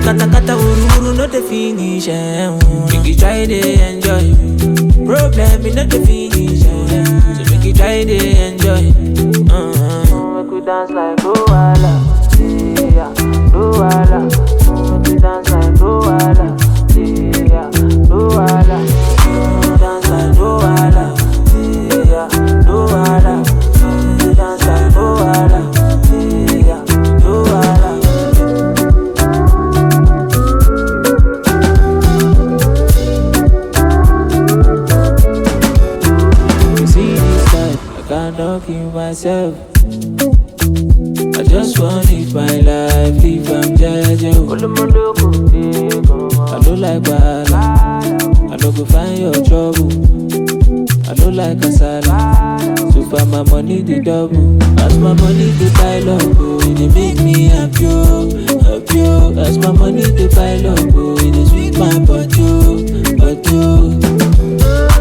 kata kata wuru wuru no the finish. Eh, mm. Make you try to enjoy. Problem in not the finish. Eh. So make you try to enjoy. Uh-huh. Make we dance like Luala, yeah, Luala. Make we dance like Luala, yeah, Luala. Make we dance like Luala, yeah, Luala. Make we dance like Luala, yeah, Luala. You see this life, I cannot kill myself. I just want live my life if I'm judging. I don't like bad. I don't go find your trouble. I don't like kasala. So far my money the double. As my money the pile up, oh, it dey make me happy, oh, happy. oh. As my money the pile up, oh, it dey sweet my body, oh, body. oh.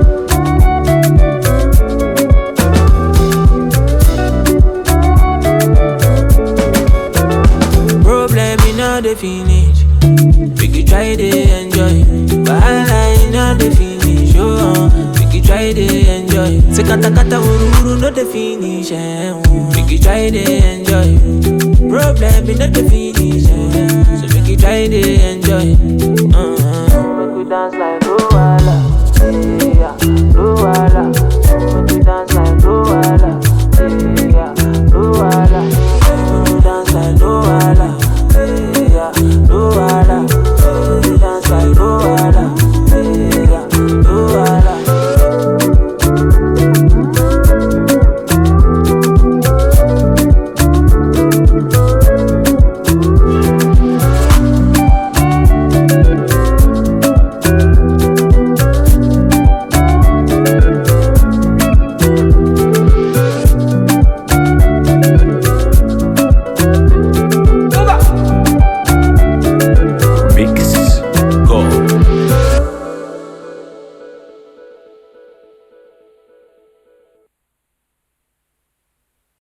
Problem in all the finish. Make you try to enjoy. Wahala in all the finish. Oh, uh, make you try to enjoy. Say kata kata wuru wuru no the finish. Eh, mm. Make you try to enjoy. Problem in all the finish.